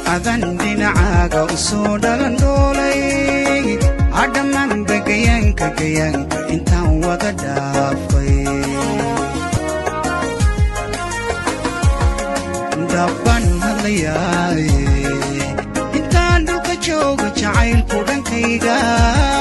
adan dhinacaaga u soo dhalan dhoolay adhammaanba gayaanka gayaanka intaan wada dhaafay dhabbaan hadlayaaye intaan dhulka jooga jacaylku dhankayga